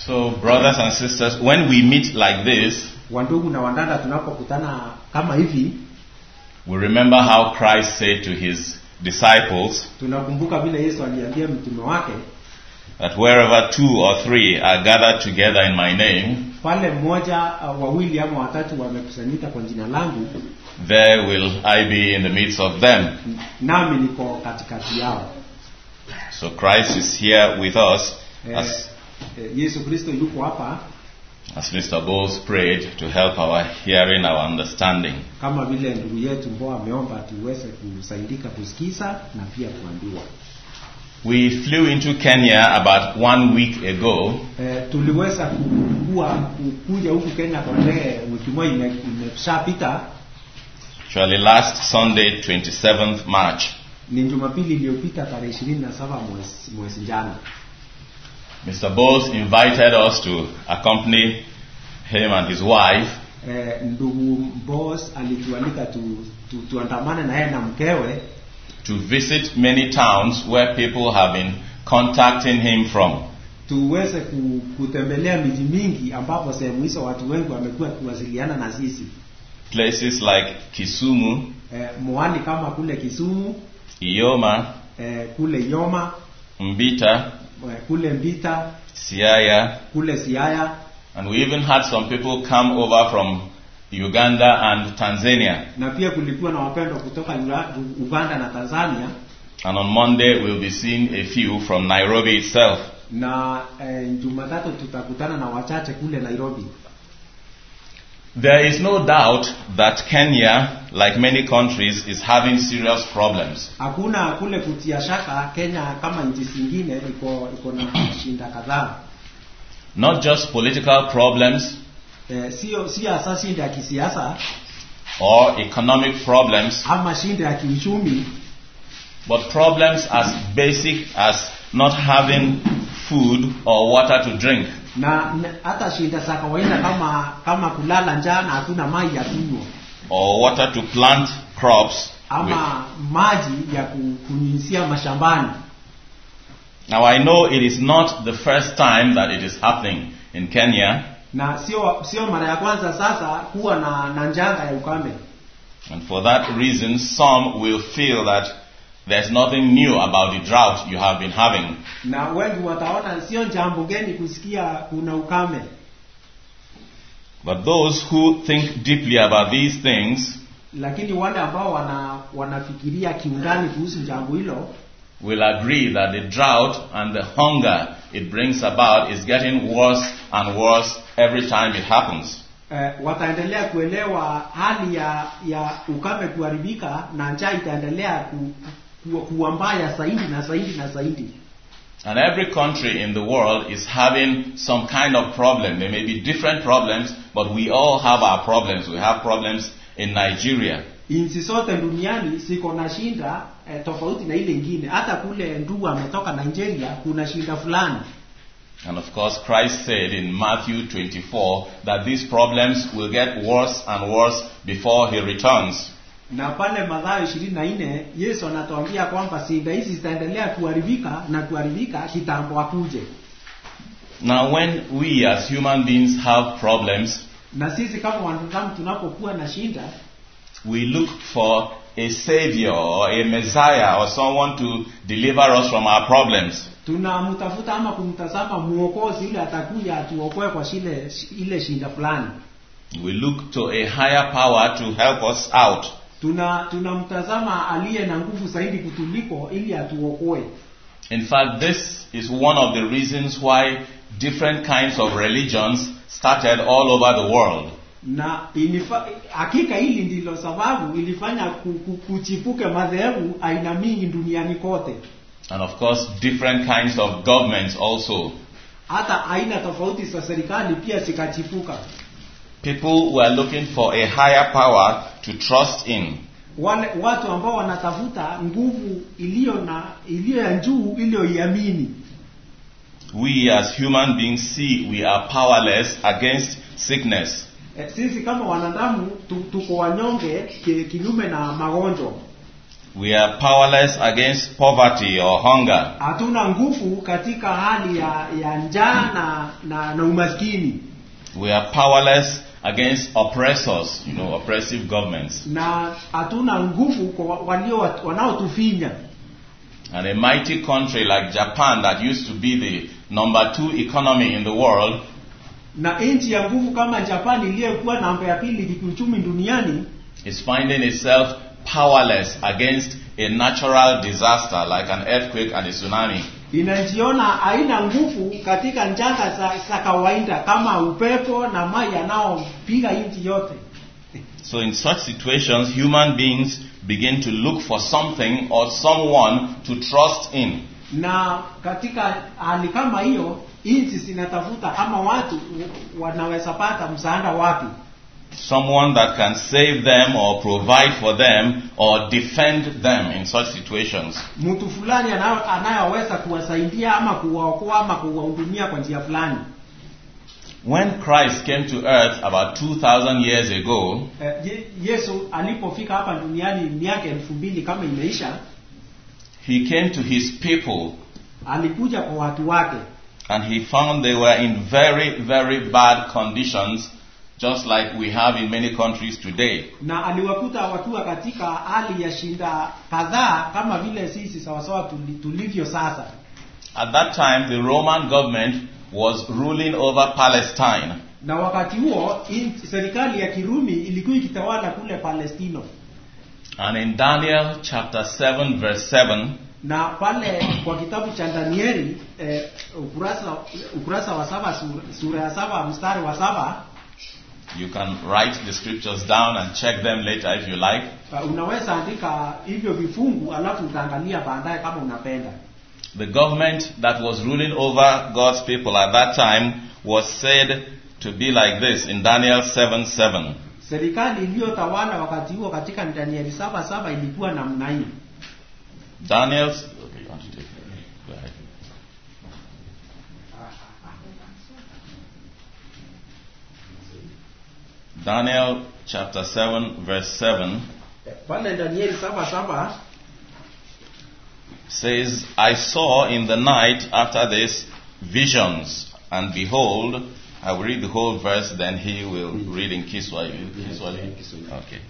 So, brothers and sisters, when we meet like this, wandugu na wandada tunapokutana kama hivi we remember how Christ said to his disciples tunakumbuka vile yesu aliambia mtume wake that wherever two or three are gathered together in my name, pale mmoja uh, wawili ama watatu wamekusanyika kwa jina langu there will I be in the midst of them. nami niko katikati yao So Christ is here with us eh, as, eh, yesu kristo yuko hapa as Mr. Bowles prayed to help our hearing, our understanding. kama vile ndugu yetu mboa ameomba tuweze kusaidika kusikiza na pia kuambiwa We flew into Kenya about one week ago eh, tuliweza kukua kuja huku kenya kwa ndege wiki moja ime- imeshapita Actually, last Sunday, 27th March, ni jumapili iliyopita tarehe ishirini na saba mwezi, mwezi jana Mr. Bowles invited us to accompany him and his wife eh, ndugu bos alitualika tu, tu, tuandamane na yeye na mkewe to visit many towns where people have been contacting him from. tuweze ku, kutembelea miji mingi ambapo sehemu hizo watu wengi wamekuwa kuwasiliana na sisi Places like Kisumu, eh, mwani kama kule kisumu Ioma, eh, kule yoma Mbita, eh, kule mbita Siaya, kule siaya and we even had some people come over from Uganda and Tanzania. na pia kulikuwa na wapendwa kutoka Ura- uganda na tanzania And on Monday, we'll be seeing a few from Nairobi itself. na eh, jumatatu tutakutana na wachache kule nairobi There is no doubt that Kenya, like many countries, is having serious problems. hakuna kule kutia shaka kenya kama nchi zingine iko iko na shinda kadhaa Not just political problems eh, sio sio hasa shinda ya kisiasa or economic problems, ama shinda ya kiuchumi but problems as basic as not having food or water to drink. na na- hata shinda za kawaida kama kama kulala njaa na hatuna maji ya kunywa or water to plant crops. with. ama maji ya ku- kunyunyizia mashambani Now I know it is not the first time that it is happening in Kenya, na sio sio mara ya kwanza sasa kuwa na, na njanga ya ukame and for that reason some will feel that there's nothing new about the drought you have been having. na wengi wataona sio jambo geni kusikia kuna ukame But those who think deeply about these things lakini wale ambao wana wanafikiria kiundani kuhusu jambo hilo will agree that the drought and the hunger it brings about is getting worse and worse every time it happens. eh, wataendelea kuelewa hali ya ya ukame kuharibika na njaa itaendelea ku, ku, kuwa mbaya zaidi na zaidi na zaidi And every country in the world is having some kind of problem. There may be different problems, but we all have our problems. We have problems in Nigeria. nchi zote duniani ziko na shinda eh, tofauti na ile ingine hata kule ndugu ametoka nigeria kuna shinda fulani And of course, Christ said in Matthew 24 that these problems will get worse and worse before he returns. na pale madhayo ishirini na nne yesu anatuambia kwamba shinda hizi zitaendelea kuharibika na kuharibika kitambo akuje Now, when we as human beings have problems, na sisi kama wanadamu tunapokuwa na shinda we look for a savior or a messiah or someone to deliver us from our problems. tunamtafuta ama kumtazama mwokozi yule atakuja atuokoe kwa shile, ile shinda fulani We look to a higher power to help us out. tuna tunamtazama aliye na nguvu zaidi kutuliko ili atuokoe In fact, this is one of the reasons why different kinds of religions started all over the world. na ilifa, hakika hili ndilo sababu ilifanya ku- ku- kuchipuke madhehebu aina mingi duniani kote And of course, different kinds of governments also. hata aina tofauti za serikali pia zikachipuka People were looking for a higher power to trust in. wale watu ambao wanatafuta nguvu iliyo na iliyo ya juu iliyoiamini We as human beings see we are powerless against sickness. Eh, sisi kama wanadamu tu, tuko wanyonge ki- kinyume na magonjwa We are powerless against poverty or hunger. hatuna nguvu katika hali ya, ya njaa na, na, na umaskini We are powerless against oppressors, you know, oppressive governments. na hatuna nguvu kwa wa- walio wanaotufinya And a mighty country like Japan that used to be the number two economy in the world na nchi ya nguvu kama Japani iliyokuwa namba ya pili kiuchumi duniani is finding itself powerless against a natural disaster like an earthquake and a tsunami. inajiona haina nguvu katika njanga za, za kawaida kama upepo na maji yanayopiga nchi yote. So in such situations, human beings begin to look for something or someone to trust in. Na katika hali kama hiyo, nchi zinatafuta ama watu wanaweza pata msaada wapi? Someone that can save them or provide for them or defend them in such situations. Mtu fulani anayo- anayeweza kuwasaidia ama kuwaokoa ama kuwahudumia kwa njia fulani. When Christ came to earth about 2,000 years ago, Eh, Ye- Yesu alipofika hapa duniani miaka elfu mbili kama imeisha, he came to his people alikuja kwa watu wake and he found they were in very, very bad conditions, just like we have in many countries today. na aliwakuta wakiwa katika hali ya shinda kadhaa kama vile sisi sawasawa tuli- tulivyo sasa. At that time, the Roman government was ruling over Palestine. Na wakati huo in, serikali ya Kirumi ilikuwa ikitawala kule Palestino, And in Daniel chapter 7, verse 7, na pale kwa kitabu cha Danieli eh, ukurasa ukurasa wa saba sura, sura ya saba mstari wa saba you can write the scriptures down and check them later if you like. uh, unaweza andika hivyo vifungu alafu utaangalia baadaye kama unapenda. The government that was ruling over God's people at that time was said to be like this in Daniel 7 7. Serikali iliyotawala wakati huo katika Danieli saba saba ilikuwa namna hii. Daniel. Okay, you want to take it? Go ahead. Daniel chapter 7, verse 7 Pale Danieli saba saba says, I saw in the night after this visions, and behold, I will read the whole verse, then he will read in Kiswahili. Kiswahili. Okay.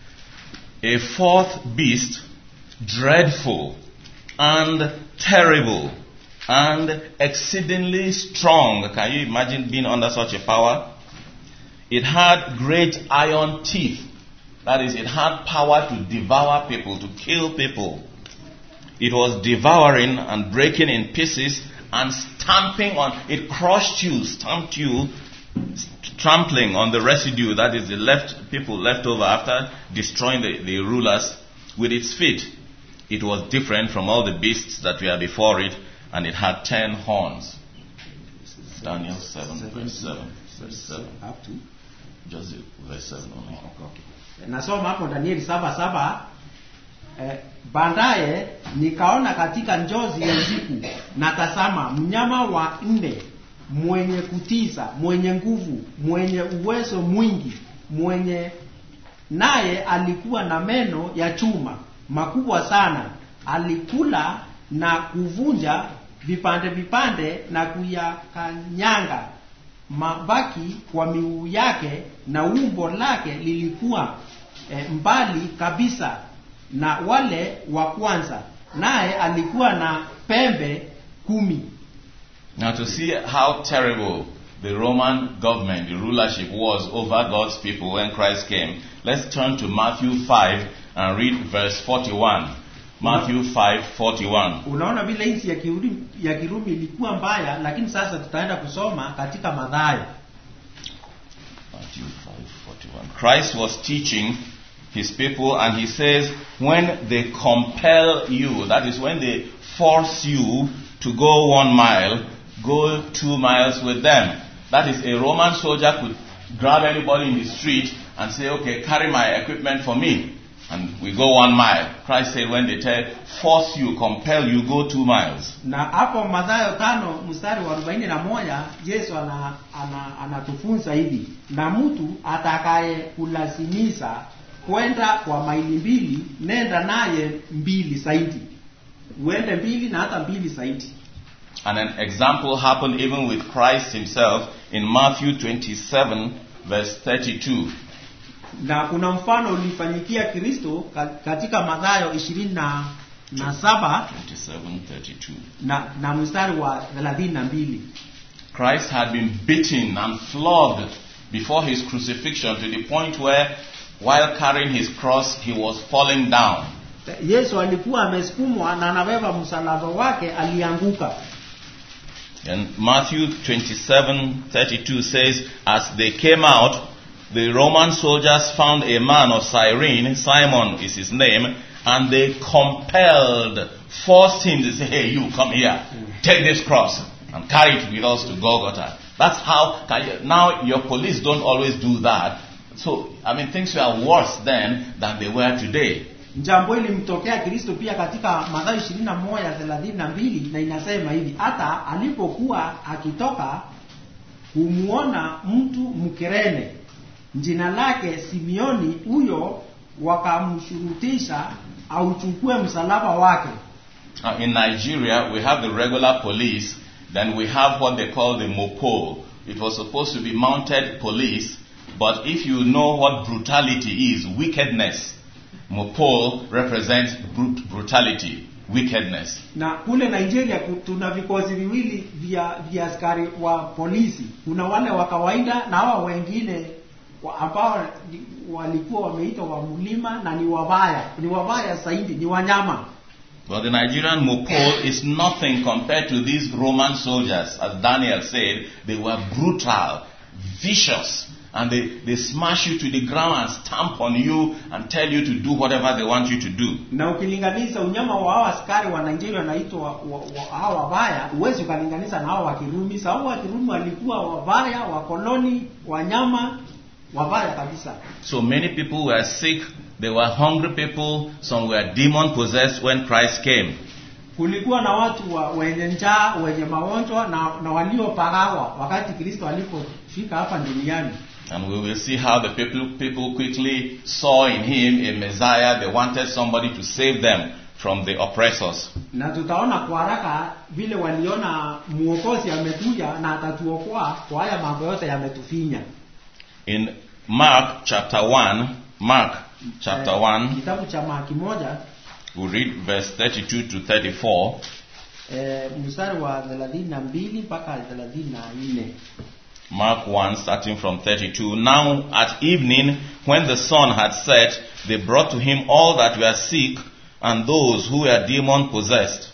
A fourth beast, dreadful and terrible and exceedingly strong. Can you imagine being under such a power? It had great iron teeth. That is, it had power to devour people, to kill people. It was devouring and breaking in pieces and stamping on, it crushed you, stamped you, trampling on the residue, that is the left people left over after destroying the, the rulers with its feet. It was different from all the beasts that were before it, and it had ten horns. Daniel 7, verse 7. Verse 7. Up to. Just the verse 7 only. Nasoma hapo Danieli saba saba eh, baadaye nikaona katika njozi ya usiku na tazama mnyama wa nne mwenye kutiza mwenye nguvu mwenye uwezo mwingi mwenye naye alikuwa na meno ya chuma makubwa sana alikula na kuvunja vipande vipande na kuyakanyanga mabaki kwa miguu yake na umbo lake lilikuwa e, mbali kabisa na wale wa kwanza naye alikuwa na pembe kumi Now, to see how terrible the Roman government, the rulership was over God's people when Christ came, let's turn to Matthew 5 and read verse 41. Matthew 5 41. unaona vile nchi ya kirumi, ya kirumi ilikuwa mbaya lakini sasa tutaenda kusoma katika madhayo Matthew 5:41. Christ was teaching his people and he says when they compel you that is when they force you to go 1 mile go 2 miles with them that is a Roman soldier could grab anybody in the street and say okay carry my equipment for me and we go 1 mile Christ said when they tell force you compel you go 2 miles na hapo madhayo tano mstari wa arobaini na moja yesu ana, ana, anatufunza hivi na mtu atakaye kulazimisha kwenda kwa maili mbili nenda naye mbili zaidi uende mbili na hata mbili zaidi And an example happened even with Christ himself in Matthew 27, verse 32. na kuna mfano ulifanyikia kristo ka- katika madhayo ishirini na, na saba 27, 32. na, na mstari wa thelathini na mbili Christ had been beaten and flogged before his crucifixion to the point where, while carrying his cross, he was falling down. yesu alikuwa amesukumwa na anabeba msalaba wake alianguka And Matthew 27 32 says, As they came out, the Roman soldiers found a man of Cyrene, Simon is his name, and they compelled, forced him to say, Hey, you come here, take this cross and carry it with us to Golgotha. That's how, can you- now your police don't always do that. So, I mean, things were worse then than they were today. jambo hili limtokea kristo pia katika madhayo ishirini na moja thelathini na mbili na inasema hivi hata alipokuwa akitoka humwona mtu mkerene jina lake simeoni huyo wakamshurutisha auchukue msalaba wake Now, in Nigeria, we have the regular police, then we have what they call the Mopol. It was supposed to be mounted police, but if you know what brutality is, wickedness, Mopol represents brut- brutality, wickedness. na kule nigeria ku- tuna vikosi viwili vya vya askari wa polisi kuna wale wa kawaida na hawa wengine wa- ambao ni- walikuwa wameitwa wa mlima na ni wabaya ni wabaya zaidi ni wanyama But the Nigerian Mopol is nothing compared to these Roman soldiers. As Daniel said, they were brutal, vicious, and they, they smash you to the ground and stamp on you and tell you to do whatever they want you to do. na ukilinganisha unyama wa hawa askari wa nigeria wanaitwa wa, wa, wa, hawa wabaya huwezi ukalinganisha na hawa wa kirumi sababu wa kirumi walikuwa wabaya wakoloni wanyama wabaya kabisa So many people were sick, they were hungry people, some were demon possessed when Christ came. kulikuwa na watu wa, wenye njaa wenye magonjwa na, na waliopagawa wakati kristo alipofika hapa duniani And we will see how the people, people quickly saw in him a Messiah. They wanted somebody to save them from the oppressors. na tutaona kwa haraka vile waliona mwokozi amekuja na atatuokoa kwa haya mambo yote yametufinya In Mark chapter 1, Mark chapter Eh, 1, kitabu cha maki moja we read verse 32 to 34. eh, mstari wa thelathini na mbili mpaka thelathini na nne Mark 1, starting from 32. Now at evening, when the sun had set, they brought to him all that were sick and those who were demon possessed.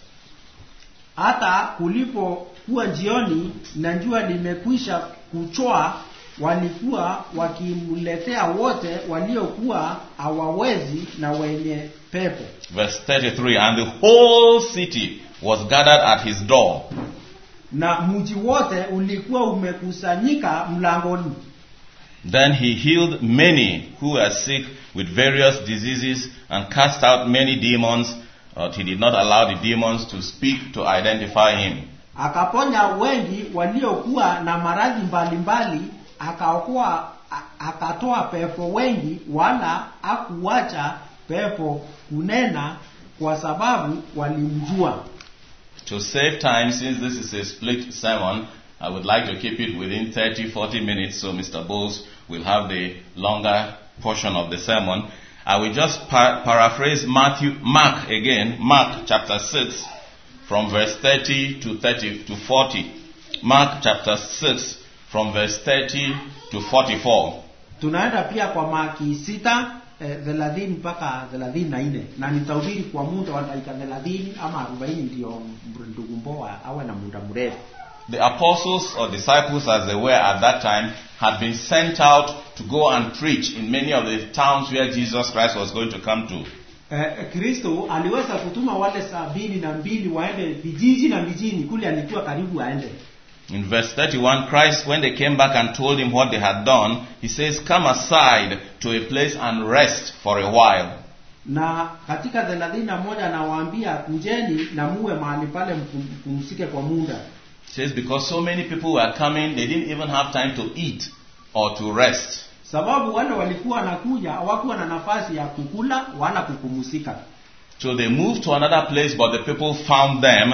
hata kulipokuwa jioni na jua limekwisha kuchoa walikuwa wakimletea wote waliokuwa hawawezi na wenye pepo Verse 33. And the whole city was gathered at his door. na mji wote ulikuwa umekusanyika mlangoni Then he healed many who were sick with various diseases and cast out many demons, but he did not allow the demons to speak to identify him. akaponya wengi waliokuwa na maradhi mbalimbali akaokoa a- akatoa pepo wengi wala akuacha pepo kunena kwa sababu walimjua To save time, since this is a split sermon, I would like to keep it within 30, 40 minutes so Mr. Bowles will have the longer portion of the sermon. I will just par- paraphrase Matthew, Mark again, Mark chapter 6 from verse 30 to 30 to 40. Mark chapter 6 from verse 30 to 44. tunaenda pia kwa maki sita eh, thelathini mpaka thelathini na nne na nitahubiri kwa muda wa dakika thelathini ama arobaini ndio ndugu mboa awe na muda mrefu The apostles or disciples, as they were at that time, had been sent out to go and preach in many of the towns where Jesus Christ was going to come to. eh, kristo aliweza kutuma wale sabini na mbili waende vijiji na mijini kule alikuwa karibu aende In verse 31, Christ, when they came back and told him what they had done, he says, Come aside to a place and rest for a while. na katika thelathini na moja anawaambia kujeni na muwe mahali pale mpum- mpumzike kwa muda He says, Because so many people were coming, they didn't even have time to eat or to rest. sababu wale walikuwa wanakuja hawakuwa na nafasi ya kukula wala kupumzika So they moved to another place, but the people found them.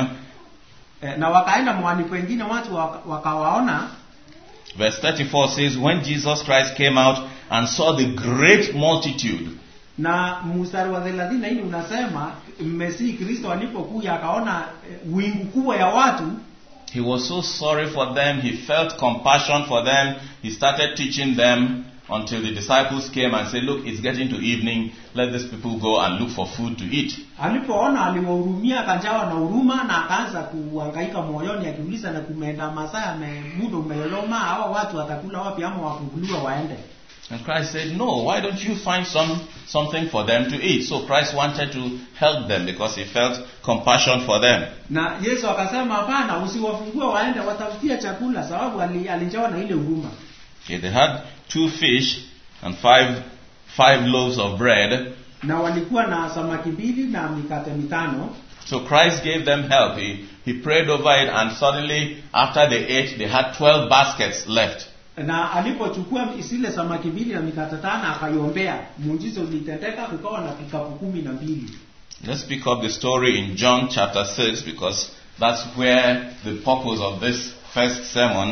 e, na wakaenda mwani pengine watu waka- wakawaona Verse 34 says, When Jesus Christ came out and saw the great multitude, na mstari wa thelathini na nne unasema mmesii kristo alipokuja akaona eh, wingu kubwa ya watu he was so sorry for them. He felt compassion for them. He started teaching them until the disciples came and said, Look, it's getting to evening. Let these people go and look for food to eat. alipoona aliwahurumia akajawa na huruma na akaanza kuhangaika moyoni akiuliza na kumeenda masaa yame muda umeeloma hawa watu watakula wapi ama wafunguliwa waende And Christ said, No, why don't you find some something for them to eat? So Christ wanted to help them because he felt compassion for them. na yesu akasema hapana usiwafungue waende watafutie chakula sababu ali- alijawa na ile huruma Okay, they had two fish and five five loaves of bread. na walikuwa na samaki mbili na mikate mitano So Christ gave them help. He he prayed over it and suddenly after they ate they had twelve baskets left. na alipochukua zile samaki mbili na mikate tano akaiombea muujiza ulitendeka kukawa na vikapu kumi na mbili Let's pick up the story in John chapter 6 because that's where the purpose of this first sermon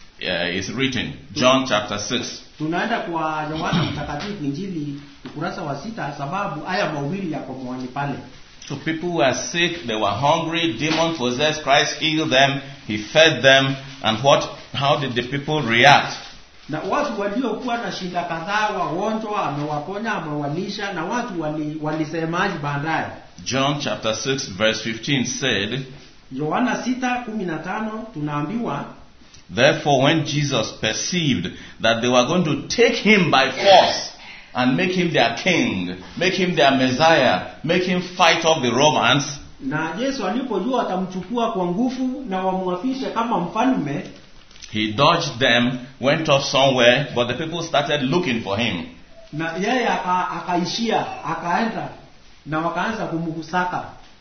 uh, is written. John chapter 6. tunaenda kwa yohana mtakatifu injili ukurasa wa sita sababu haya mawili yako mwani pale So people were sick, they were hungry, demon possessed, Christ healed them, he fed them, and what how did the people react? na watu waliokuwa na shida kadhaa wagonjwa amewaponya amewalisha na watu wali- walisemaji baadaye John chapter 6 verse 15 said, yohana sita kumi na tano tunaambiwa Therefore when Jesus perceived that they were going to take him by force and make him their king, make him their Messiah, make him fight off the Romans, na yesu alipojua watamchukua kwa nguvu na wamwafishe kama mfalme he dodged them, went off somewhere, but the people started looking for him. na yeye aka- akaishia akaenda na wakaanza kumkusaka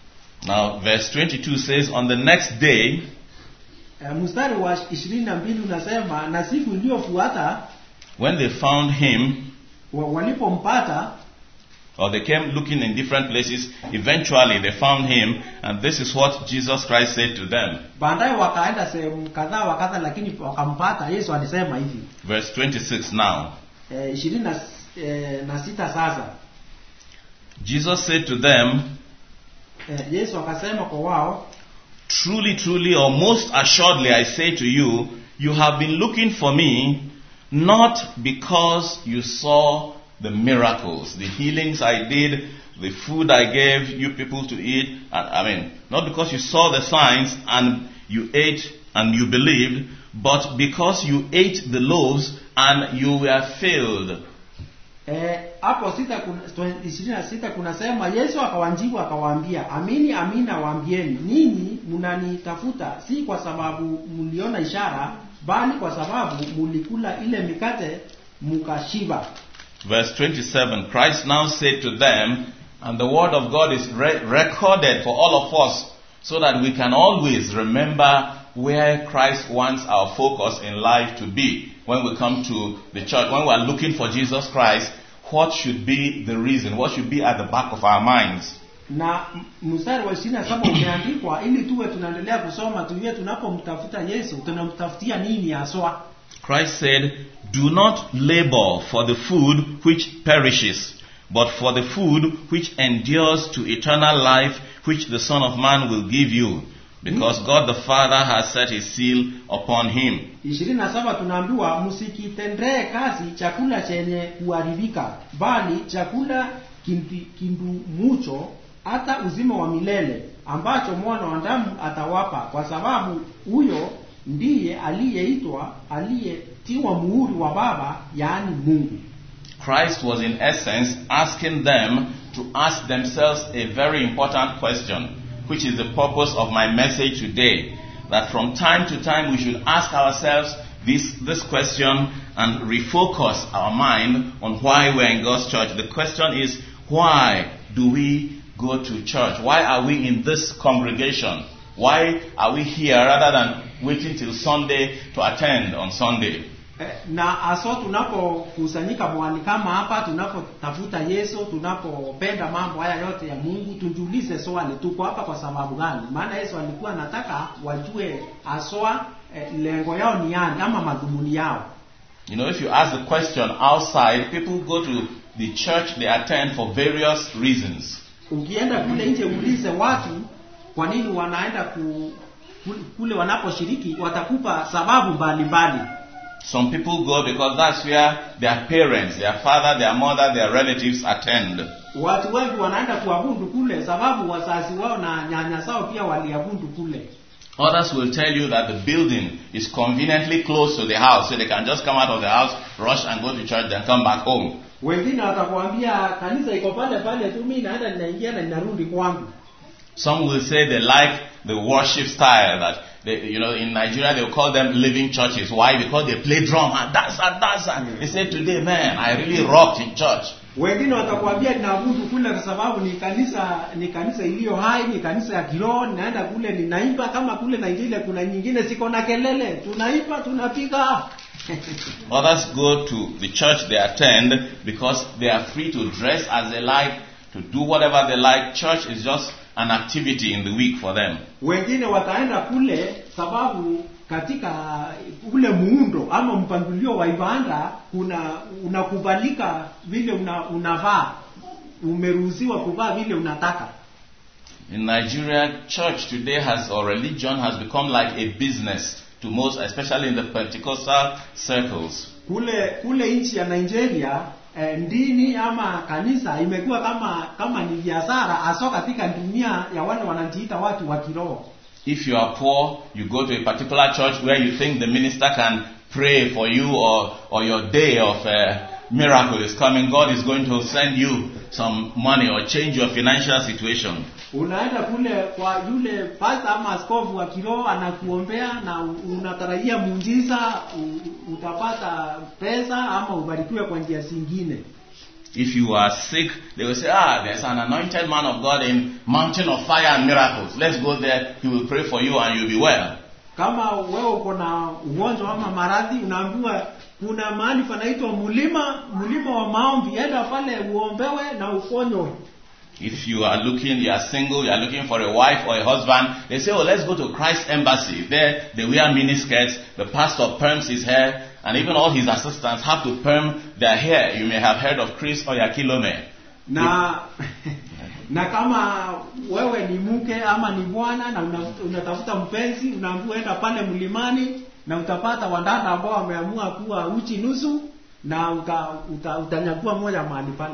Now verse 22 says, On the next day, e, mstari wa ishirini na mbili unasema na siku iliyofuata when they found him, wa- walipompata or they came looking in different places. Eventually, they found him, and this is what Jesus Christ said to them. baadaye wakaenda sehemu kadhaa wa kadha lakini wakampata yesu alisema hivi Verse 26 now. e, ishirini na, e, na sita sasa Jesus said to them, e, yesu akasema kwa wao Truly, truly, or most assuredly, I say to you, you have been looking for me, not because you saw the miracles, the healings I did, the food I gave you people to eat, and, I mean, not because you saw the signs and you ate and you believed, but because you ate the loaves and you were filled. Eh, hapo sita kuna ishirini na sita kunasema yesu akawanjibu akawaambia amini amini nawaambieni ninyi mnanitafuta si kwa sababu mliona ishara bali kwa sababu mulikula ile mikate mukashiba Verse 27 Christ now said to them, and the word of God is re- recorded for all of us so that we can always remember where Christ wants our focus in life to be. When we come to the church, when we are looking for Jesus Christ, what should be the reason? What should be at the back of our minds? na m- mstari wa ishirini na saba umeandikwa ili tuwe tunaendelea kusoma tujue tunapomtafuta yesu tunamtafutia nini haswa Christ said, Do not labor for the food which perishes, but for the food which endures to eternal life, which the Son of Man will give you, because God the Father has set his seal upon him. ishirini na saba tunaambiwa msikitendee kazi chakula chenye kuharibika bali chakula kimpi- kindumucho hata uzima wa milele ambacho mwana wa damu atawapa kwa sababu huyo ndiye aliyeitwa aliyetiwa muhuri wa baba yaani mungu Christ was in essence asking them to ask themselves a very important question, which is the purpose of my message today. That from time to time we should ask ourselves this, this question and refocus our mind on why we're in God's church. The question is, why do we go to church? Why are we in this congregation? Why are we here rather than waiting till Sunday to attend on Sunday? Eh, na aso tunapokusanyika mwali kama hapa tunapotafuta yesu tunapopenda mambo haya yote ya mungu tujiulize swali tuko hapa kwa sababu gani maana yesu alikuwa anataka wajue aswa eh, lengo yao ni yani ama madhumuni yao You know, if you ask the question outside, people go to the church they attend for various reasons. ukienda kule nje uulize watu kwa nini wanaenda ku, kule- kule wanaposhiriki watakupa sababu mbalimbali Some people go because that's where their parents, their father, their mother, their relatives attend. watu wengi wanaenda kuabudu kule sababu wazazi wao na nyanya zao pia waliabudu kule Others will tell you that the building is conveniently close to the house, so they can just come out of the house, rush and go to church, then come back home. wengine watakuambia kanisa iko pale pale tu mimi naenda ninaingia na ninarudi kwangu Some will say they like the worship style that they, you know in Nigeria they will call them living churches. Why? Because they play drum and dance and dance and they say today, man, I really rocked in church. wengine watakuambia ninaabudu kule kwa sababu ni kanisa ni kanisa iliyo hai ni kanisa ya kiroho ninaenda kule ninaimba kama kule Nigeria kuna nyingine siko na kelele tunaimba tunapiga Others go to the church they attend because they are free to dress as they like, to do whatever they like. Church is just an activity in the week for them. wengine wataenda kule sababu katika ule muundo ama mpangilio wa ibada kuna unakubalika vile una, unavaa umeruhusiwa kuvaa vile unataka In Nigeria, church today has, or religion has become like a business to most, especially in the Pentecostal circles. kule kule nchi ya Nigeria eh, dini ama kanisa imekuwa kama kama ni biashara hasa katika dunia ya wale wanajiita watu wa kiroho If you are poor, you go to a particular church where you think the minister can pray for you or, or your day of uh, miracle is coming. God is going to send you some money or change your financial situation. unaenda kule kwa yule pasta ama askofu wa kiroho anakuombea na u- unatarajia muujiza u- utapata pesa ama ubarikiwe kwa njia zingine If you are sick, they will say, ah, there's an anointed man of God in mountain of fire and miracles. Let's go there. He will pray for you and you'll be well. kama wewe uko na ugonjwa ama maradhi unaambiwa kuna mahali panaitwa mlima mlima wa maombi enda pale uombewe na uponywe If you are looking, you are single, you are looking for a wife or a husband, they say, oh, let's go to Christ Embassy. There, they wear miniskirts, the pastor perms his hair, and even all his assistants have to perm their hair. You may have heard of Chris Oyakilome. na na kama wewe ni mke ama ni bwana na una- unatafuta mpenzi unaambiwa enda pale mlimani na utapata wadada ambao wameamua kuwa uchi nusu na uta, uta, utanyakua moja mahali pale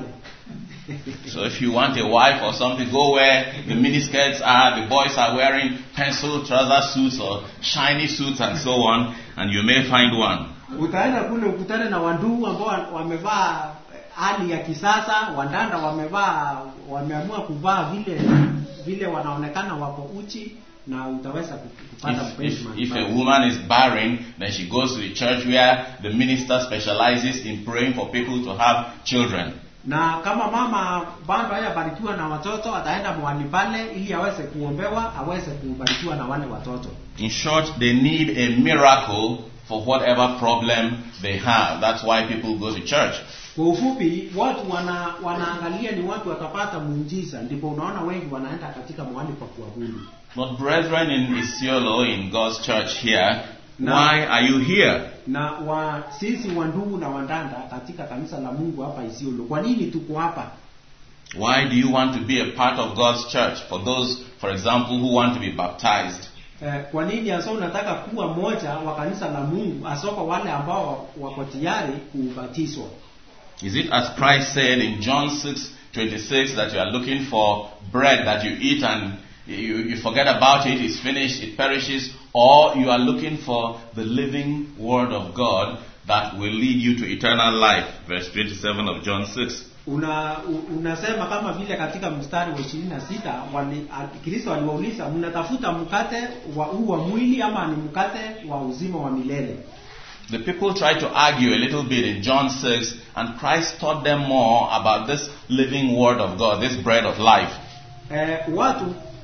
So if you want a wife or something, go where the miniskirts are, the boys are wearing pencil trouser suits or shiny suits and so on, and you may find one. utaenda kule ukutane na wandugu ambao wa- wamevaa hali ya kisasa wadada wamevaa wameamua kuvaa vile vile wanaonekana wako uchi na utaweza ku- kupata If, mpenzi if, mahali if pale. a woman is barren, then she goes to the church where the minister specializes in praying for people to have children. na kama mama bado hayabarikiwa na watoto ataenda mahali pale ili aweze kuombewa aweze kubarikiwa na wale watoto In short, they need a miracle for whatever problem they have. That's why people go to church. kwa ufupi watu wana, wanaangalia ni watu watapata muujiza ndipo unaona wengi wanaenda katika mahali pa kuabudu But brethren in Isiolo, in God's church here, No. why are you here? na wa sisi wandugu na wandanda katika kanisa la mungu hapa isiolo kwa nini tuko hapa Why do you want to be a part of God's church? For those, for example, who want to be baptized. eh, kwa nini hasa unataka kuwa mmoja wa kanisa la mungu hasa kwa wale ambao wako tayari kubatizwa Is it as Christ said in John 6 26 that you are looking for bread that you eat and you, you forget about it, it's finished, it perishes, or you are looking for the living Word of God that will lead you to eternal life? Verse 27 of John 6. una u- unasema kama vile katika mstari wa ishirini na sita wali, a- kristo aliwauliza mnatafuta mkate wa huu wa mwili ama ni mkate wa uzima wa milele The people tried to argue a little bit in John 6, and Christ taught them more about this living Word of God, this bread of life. eh, watu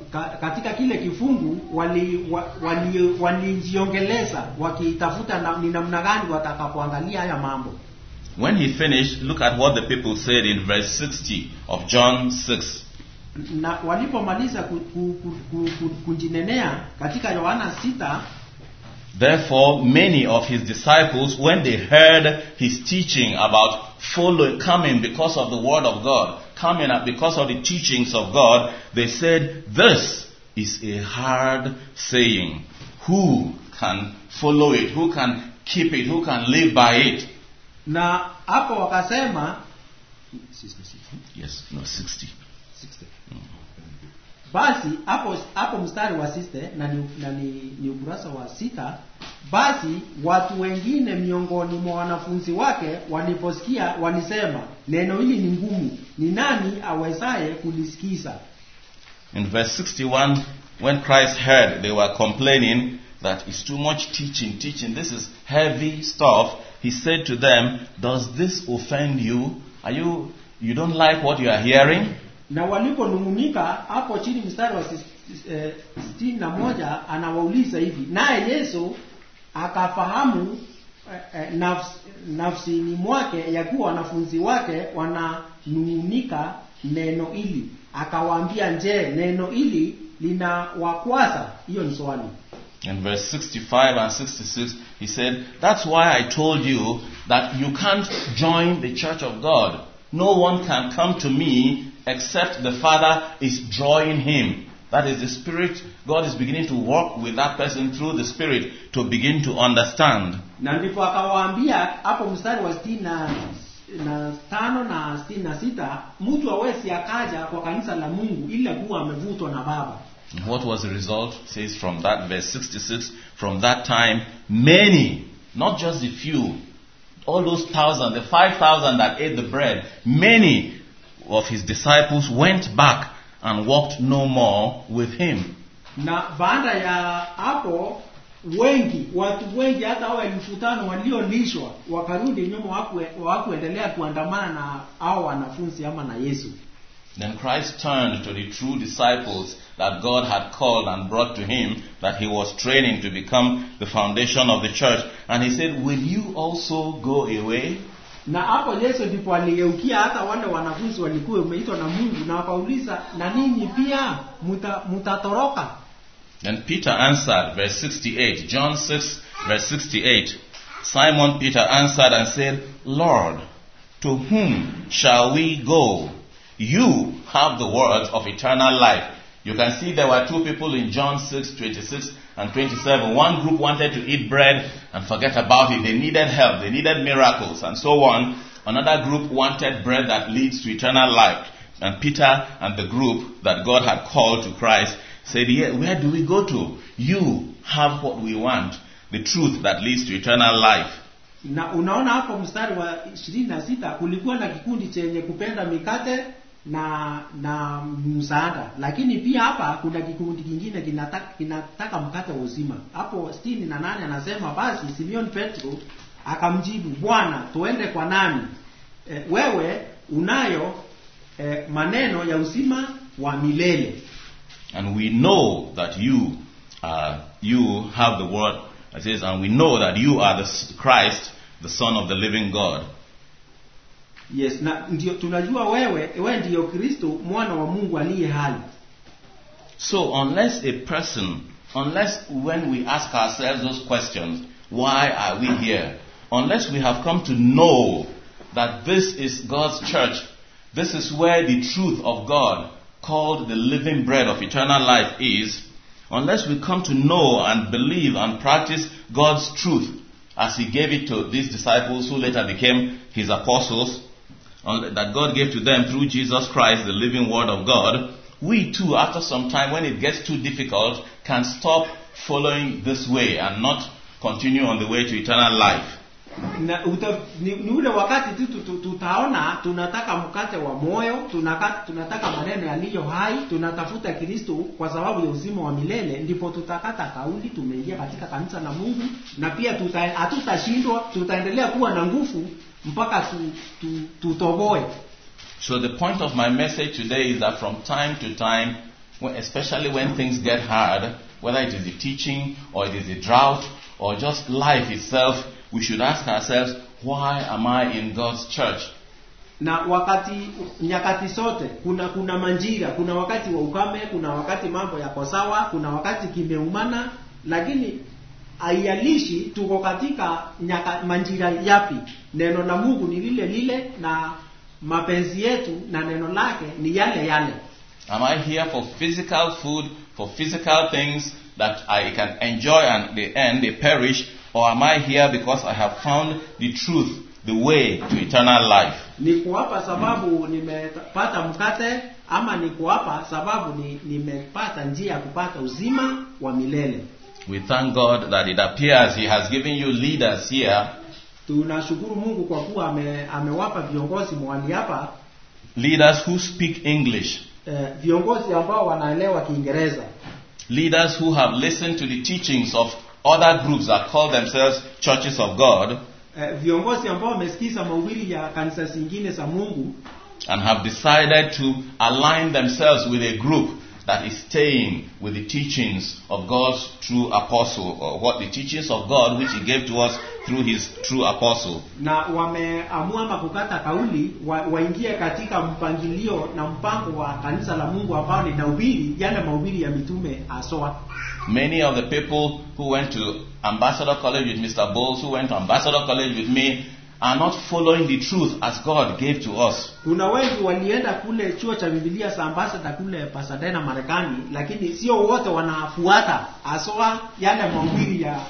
ka, katika kile kifungu walijiongeleza wali, wali walijiongeleza wakitafuta na, ni namna gani watakapoangalia haya mambo When he finished, look at what the people said in verse 60 of John 6. na walipomaliza ku, ku, ku, ku, ku, kujinenea katika yohana sita Therefore, many of his disciples, when they heard his teaching about following, coming because of the word of God, coming up because of the teachings of God, they said, This is a hard saying. Who can follow it? Who can keep it? Who can live by it? na hapo wakasema Yes, no, 60. basi hapo hapo mstari wa siste na ni, na ni, ni ukurasa wa sita basi watu wengine miongoni mwa wanafunzi wake waliposikia walisema neno hili ni ngumu ni nani awezaye kulisikiza In verse 61, when Christ heard they were complaining that it's too much teaching, teaching, this is heavy stuff, he said to them, Does this offend you? Are you, you don't like what you are hearing? na waliponung'unika hapo chini mstari wa sis- eh, sitini na moja anawauliza hivi naye yesu akafahamu eh, eh, nafs, nafsini mwake ya kuwa wanafunzi wake wananung'unika neno hili akawaambia je neno hili linawakwaza hiyo ni swali In verse 65 and 66, he said, That's why I told you that you can't join the church of God. No one can come to me except the Father is drawing him. That is the Spirit. God is beginning to work with that person through the Spirit to begin to understand. na ndipo akawaambia hapo mstari wa sitini na, na tano na sitini na sita mtu awezi akaja kwa kanisa la mungu ila kuwa amevutwa na baba And what was the result? It says from that verse 66, from that time, many, not just a few, all those thousand, the 5,000 that ate the bread, many of his disciples went back and walked no more with him. na baada ya hapo wengi watu wengi hata hao elfu tano waliolishwa wakarudi nyuma wakue- hawakuendelea kuandamana na hao wanafunzi ama na yesu Then Christ turned to the true disciples that God had called and brought to him, that he was training to become the foundation of the church. And he said, Will you also go away? na hapo yesu ndipo aligeukia hata wale wanafunzi walikuwa umeitwa na mungu na wakauliza na ninyi pia muta- mutatoroka Then Peter answered, verse 68, John 6, verse 68. Simon Peter answered and said, Lord, to whom shall we go? You have the words of eternal life. You can see there were two people in John 6, 26 and 27. One group wanted to eat bread and forget about it. They needed help. They needed miracles and so on. Another group wanted bread that leads to eternal life. And Peter and the group that God had called to Christ said, yeah, where do we go to? You have what we want. The truth that leads to eternal life. na unaona hapo mstari wa ishirini na sita kulikuwa na kikundi chenye kupenda mikate na na msaada lakini pia hapa kuna kikundi kingine kinataka, kinataka mkate wa uzima hapo sitini na nane anasema basi simeon petro akamjibu bwana tuende kwa nani e, wewe unayo e, maneno ya uzima wa milele And we know that you, uh, you have the word. It says, and we know that you are the S- Christ, the Son of the living God. yes na ndio tunajua wewe wewe ndiyo kristo mwana wa mungu aliye hai So unless a person, unless when we ask ourselves those questions, why are we here? Unless we have come to know that this is God's church, this is where the truth of God, called the living bread of eternal life, is, unless we come to know and believe and practice God's truth as He gave it to these disciples who later became His apostles, on- that God gave to them through Jesus Christ, the living Word of God, we too, after some time, when it gets too difficult, can stop following this way and not continue on the way to eternal life. na uta, ni, ni ule wakati tu tu- tu- tutaona tunataka mkate wa moyo tunaka, tunataka maneno yaliyo hai tunatafuta kristo kwa sababu ya uzima wa milele ndipo tutakata kauli tumeingia katika kanisa la mungu na pia tuta- hatutashindwa tutaendelea kuwa na nguvu mpaka tu, tu, tutoboe So the point of my message today is that from time to time, when, especially when things get hard, whether it is the teaching or it is the drought or just life itself, we should ask ourselves, why am I in God's church? na wakati nyakati zote kuna kuna manjira kuna wakati wa ukame kuna wakati mambo yako sawa kuna wakati kimeumana lakini haialishi tuko katika nyaka, manjira yapi neno la mungu ni lile lile na mapenzi yetu na neno lake ni yale yale Am I here for physical food, for physical things that I can enjoy and they end, they perish? Or am I here because I have found the truth, the way to eternal life? niko hapa sababu nimepata mkate ama niko hapa sababu ni, nimepata njia ya kupata uzima wa milele We thank God that it appears He has given you leaders here, tunashukuru mungu kwa kuwa ame, amewapa viongozi mwali hapa leaders who speak English, eh, viongozi ambao wanaelewa kiingereza leaders who have listened to the teachings of other groups that call themselves churches of God eh, viongozi ambao wamesikiza mahubiri ya kanisa zingine za mungu and have decided to align themselves with a group that is staying with the teachings of God's true apostle, or what the teachings of God which He gave to us through His true apostle. na wameamua ama kukata kauli wa, waingie katika mpangilio na mpango wa kanisa la mungu ambao linahubiri yale mahubiri ya mitume aswa Many of the people who went to Ambassador College with Mr. Bowles, who went to Ambassador College with me, are not following the truth as God gave to us. kuna wengi walienda kule chuo cha bibilia za ambasada kule pasadena marekani lakini sio wote wanafuata aswa yale mahubiri ya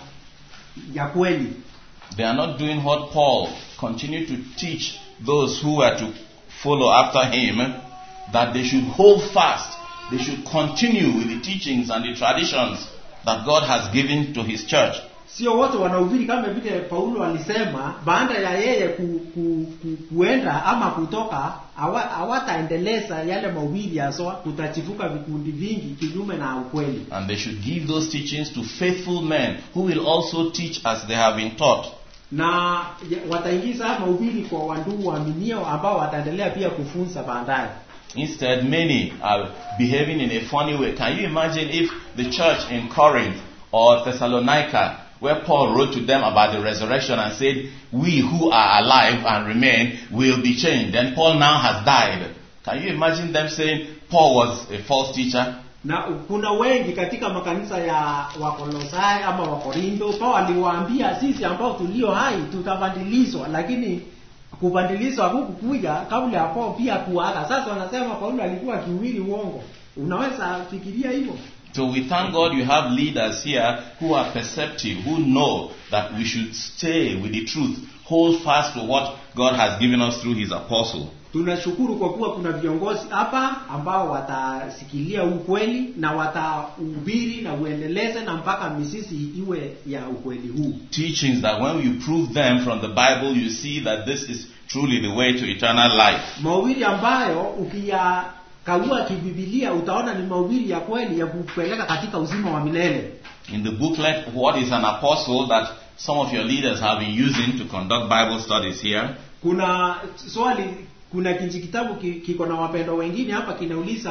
ya kweli They are not doing what Paul continued to teach those who were to follow after him that they should hold fast, they should continue with the teachings and the traditions that God has given to his church. sio wote wanahubiri kama vile paulo alisema baada ya yeye ku, ku, ku, kuenda ama kutoka hawa- hawataendeleza yale mahubiri haswa kutachifuka vikundi vingi kinyume na ukweli And they should give those teachings to faithful men who will also teach as they have been taught. na ya- wataingiza mahubiri kwa wandugu waaminio ambao wataendelea pia kufunza baadaye Instead, many are behaving in a funny way. Can you imagine if the church in Corinth or Thessalonica, where Paul wrote to them about the resurrection and said, We who are alive and remain will be changed. Then Paul now has died. Can you imagine them saying Paul was a false teacher? na kuna wengi katika makanisa ya wakolosai ama wakorindo paulo aliwaambia sisi ambao tulio hai tutabadilishwa lakini kubadilishwa hakukukuja kabla ya Paulo pia kuaga sasa wanasema paulo alikuwa akiuhiri uongo unaweza fikiria hivyo So we thank God you have leaders here who are perceptive, who know that we should stay with the truth, hold fast to what God has given us through His apostle. tunashukuru kwa kuwa kuna viongozi hapa ambao watasikilia ukweli na watahubiri na uendeleze na mpaka misisi iwe ya ukweli huu teachings that when you prove them from the Bible, you see that this is truly the way to eternal life. mahubiri ambayo ukiyakagua kibibilia utaona ni mahubiri ya kweli ya kupeleka katika uzima wa milele In the booklet, What is an Apostle, that some of your leaders have been using to conduct Bible studies here, kuna swali kuna kinji kitabu ki- kiko na wapendwa wengine hapa kinauliza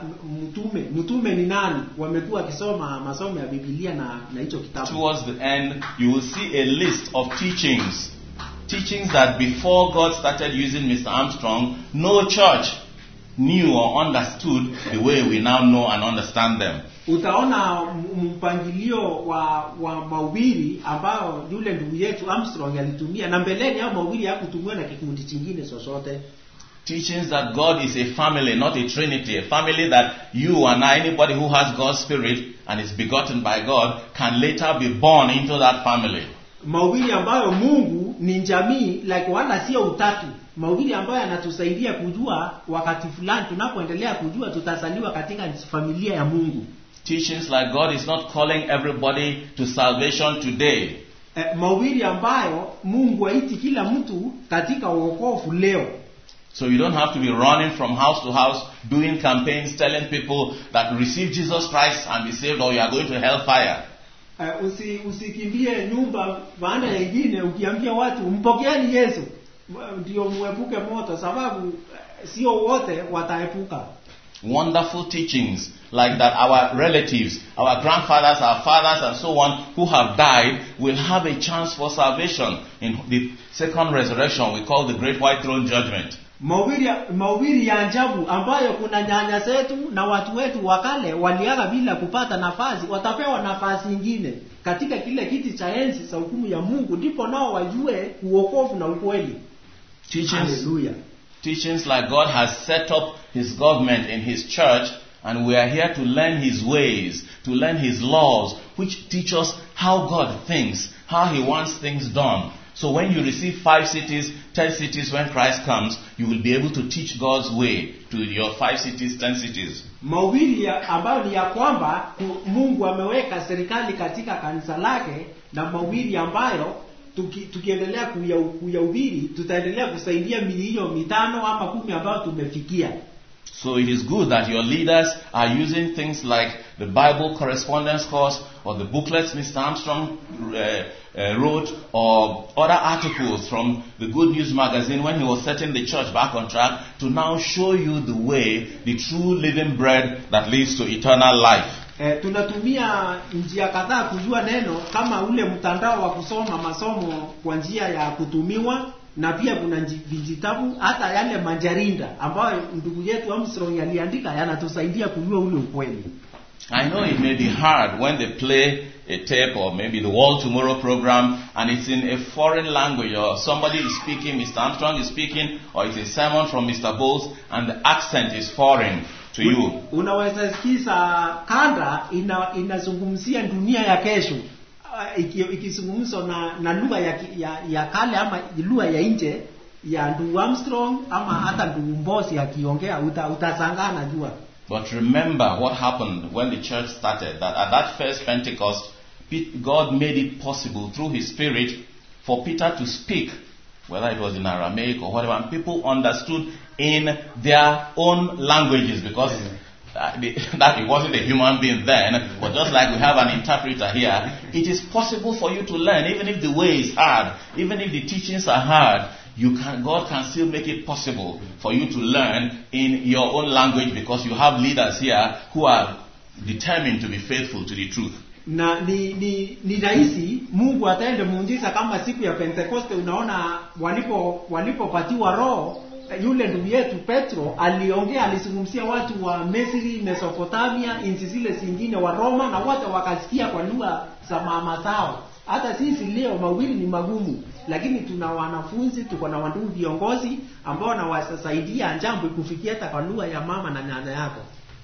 mtume mtume ni nani wamekuwa wakisoma masomo ya bibilia na na hicho kitabu towards the end, you will see a list of teachings. Teachings that before God started using Mr. Armstrong, no church knew or understood the way we now know and understand them. utaona m- mpangilio wa wa mahubiri ambao yule ndugu yetu Armstrong alitumia na mbeleni au mahubiri hakutumiwa na kikundi chingine chochote Teachings that God is a family, not a trinity. A family that you and I, anybody who has God's spirit and is begotten by God, can later be born into that family. mahubiri ambayo Mungu ni jamii like wala sio utatu mahubiri ambayo yanatusaidia kujua wakati fulani tunapoendelea kujua tutazaliwa katika familia ya Mungu Teachings like God is not calling everybody to salvation today. eh, mahubiri ambayo Mungu haiti kila mtu katika wokovu leo So you don't have to be running from house to house doing campaigns telling people that receive Jesus Christ and be saved or you are going to hellfire. Uh, usi, usikimbie nyumba baada ya ingine ukiambia watu mpokeeni Yesu m- ndio muepuke moto, sababu uh, sio wote wataepuka. wonderful teachings like that our relatives, our grandfathers, our fathers, and so on who have died will have a chance for salvation in the second resurrection we call the Great White Throne Judgment. mahubiri ya- mahubiri ya ajabu ambayo kuna nyanya zetu na watu wetu wa kale waliaga bila kupata nafasi watapewa nafasi nyingine katika kile kiti cha enzi cha hukumu ya mungu ndipo nao wajue uokovu na ukweli Teachings, haleluya teachings like God has set up His government in His church, and we are here to learn His ways, to learn His laws, which teach us how God thinks, how He wants things done. So when you receive five cities, ten cities when Christ comes, you will be able to teach God's way to your five cities, ten cities. mahubiri ya- ambayo ni ya kwamba ku- mungu ameweka serikali katika kanisa lake na mahubiri ambayo tuki, tukiendelea kuya- kuyahubiri tutaendelea kusaidia mili hiyo mitano ama kumi ambayo tumefikia So it is good that your leaders are using things like the Bible correspondence course or the booklets Mr. Armstrong uh, uh, wrote or other articles from the Good News magazine when he was setting the church back on track to now show you the way, the true living bread that leads to eternal life. E, tunatumia njia kadhaa kujua neno kama ule mtandao wa kusoma masomo kwa njia ya kutumiwa na pia kuna nji- vijitabu hata yale majarinda ambayo ndugu yetu Armstrong aliandika yanatusaidia kujua ule ukweli. I know it may be hard when they play a tape or maybe the World Tomorrow program and it's in a foreign language or somebody is speaking, Mr. Armstrong is speaking, or it's a sermon from Mr. Bowles and the accent is foreign to you. Unaweza sikiza kanda ina, inazungumzia dunia ya kesho Ah, iki- ikizungumzwa na, na lugha ya, ki- ya, ya kale ama lugha ya nje ya ndugu Armstrong ama hata ndugu Mbosi akiongea uta, utashangaa najua. But remember what happened when the church started, that at that first Pentecost, Pe- God made it possible through His Spirit for Peter to speak, whether it was in Aramaic or whatever, and people understood in their own languages because uh, the, that it wasn't a human being then, but just like we have an interpreter here, it is possible for you to learn, even if the way is hard, even if the teachings are hard, you can, God can still make it possible for you to learn in your own language because you have leaders here who are determined to be faithful to the truth. na ni ni ni rahisi mungu ataende muujiza kama siku ya pentekoste unaona walipo walipopatiwa roho yule ndugu yetu petro aliongea alizungumzia watu wa misri mesopotamia nchi zile zingine wa roma na wote wakasikia kwa lugha za mama zao hata sisi leo mawili ni magumu lakini tuna wanafunzi tuko na wandugu viongozi ambao wanawasaidia jambo kufikia hata kwa lugha ya mama na nyanya yako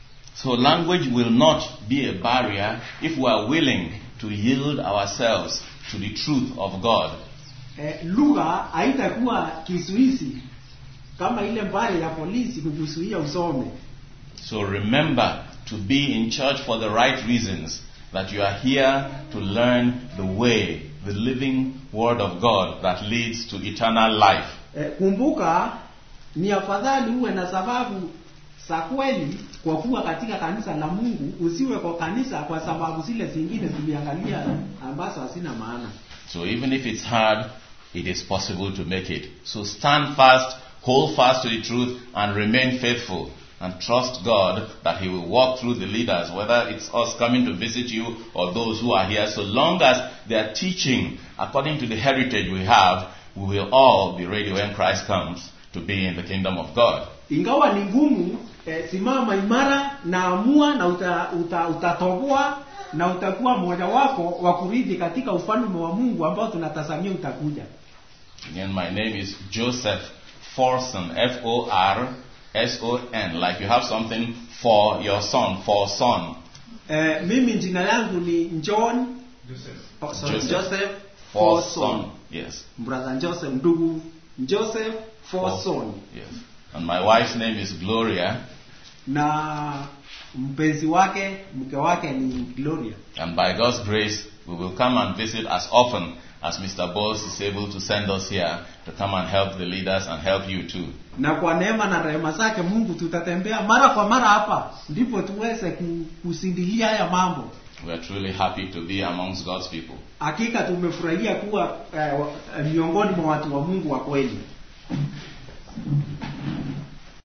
So language will not be a barrier if we are willing to yield ourselves to the truth of God. eh, lugha haitakuwa kizuizi kama ile mbaya ya polisi kukuzuia usome So remember to be in church for the right reasons, that you are here to learn the way, the living word of God that leads to eternal life. eh, kumbuka ni afadhali uwe na sababu za kweli kwa kuwa katika kanisa la mungu usiwe kwa kanisa kwa sababu zile zingine tuliangalia ambazo hazina maana So even if it's hard, it is possible to make it. So stand fast, hold fast to the truth, and remain faithful. And trust God that He will walk through the leaders, whether it's us coming to visit you or those who are here, so long as they are teaching according to the heritage we have, we will all be ready when Christ comes to be in the kingdom of God. ingawa ni ngumu eh, simama imara na amua na uta, uta, utatoboa na utakuwa mmoja wako wa kurithi katika ufalme wa mungu ambao tunatazamia utakuja Again, my name is Joseph Forson, F O R S O N, like you have something for your son, for son. eh, mimi jina yangu ni john oh, sorry, Joseph. joseph For Forson. son. Yes. brother joseph ndugu joseph forson Yes. And my wife's name is Gloria. na mpenzi wake mke wake ni gloria And by God's grace, we will come and visit as often as Mr. Bowles is able to send us here to come and help the leaders and help you too. na kwa neema na rehema zake mungu tutatembea mara kwa mara hapa ndipo tuweze ku- kusindilia haya mambo We are truly happy to be amongst God's people. hakika tumefurahia kuwa eh, wa- eh, miongoni mwa watu wa mungu wa kweli